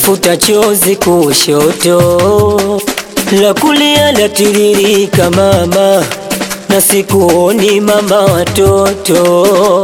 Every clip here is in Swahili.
nalifuta chozi kushoto, la kulia latiririka mama, na sikuoni mama watoto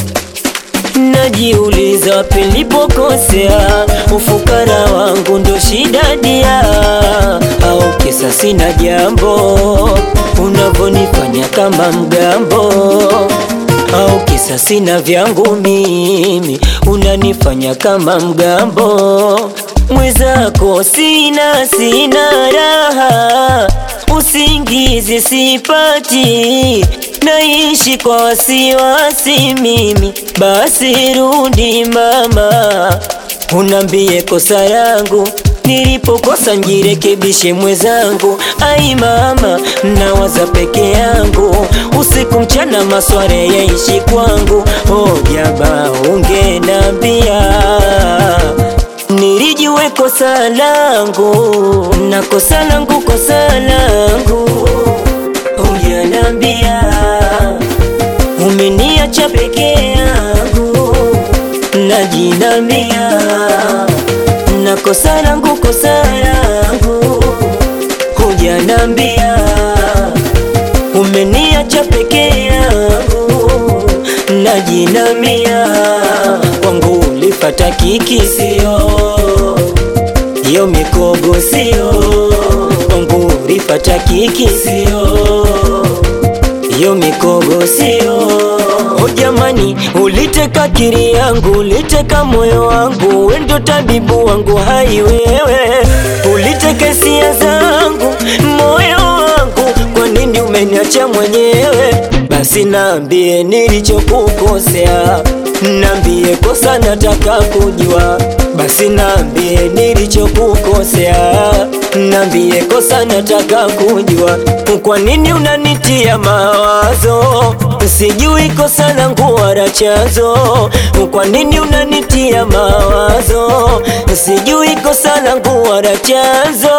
Najiuliza wapi nilipokosea, ufukara wangu ndo shida dia, au kisa sina jambo unavyonifanya kama mgambo, au kisa sina vyangu mimi unanifanya kama mgambo. Mwenzako sina sina raha, usingizi sipati naishi kwa wasiwasi mimi, basi rudi mama, unambie kosa langu nilipokosa, njirekebishe mwenzangu. Ai mama, nawaza peke yangu usiku mchana, masware yaishi kwangu. Oh jaba, ungenambia nilijue kosa langu na kosa langu kosa langu Ungenambia umeniacha peke yangu, najinamia na kosa langu kosa langu. Hujanambia umeniacha peke yangu, najinamia kwangu ulifata kiki sio hiyo mikogo sio kwangu ulifata kiki sio hiyo mikogo sio. O jamani, uliteka akili yangu, uliteka moyo wangu, we ndo tabibu wangu, hai wewe uliteka hisia zangu, moyo wangu, kwa nini umeniacha mwenyewe? Basi naambie nilichokukosea, naambie kosa nataka kujua. Basi naambie nilichokukosea, naambie kosa nataka kujua. Kwa nini unanitia mawazo? Sijui kosa langu wala chanzo. Kwa nini unanitia mawazo? Sijui kosa langu wala chanzo.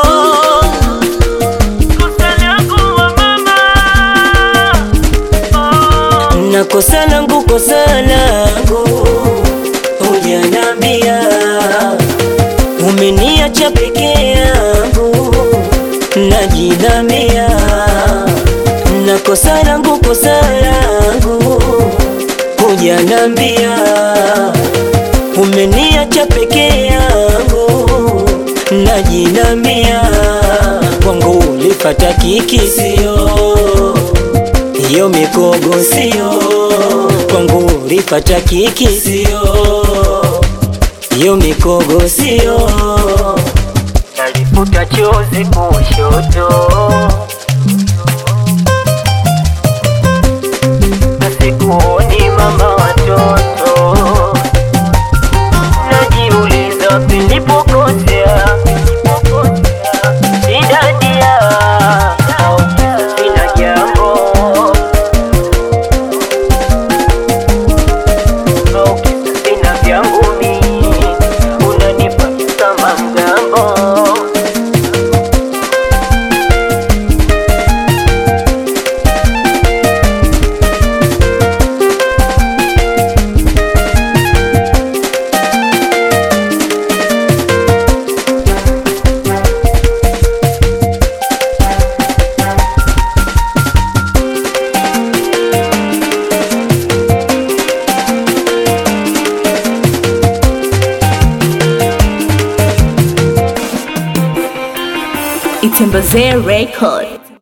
na kosa langu kosa langu hujanambia, umeniacha peke yangu, najinamia na kosa langu kosa langu hujanambia, umeniacha peke yangu, najinamia kwangu ulifata kiki sio hiyo mikogo sio kwangu, ulipata kiki sio hiyo mikogo sio, nalifuta chozi kushoto, nasikuoni mama watoto, najiuliza wapi nilipokosea, idadia au sina jambo sina vyangu mimi, unanifanya kama mgambo. Itembezee Record.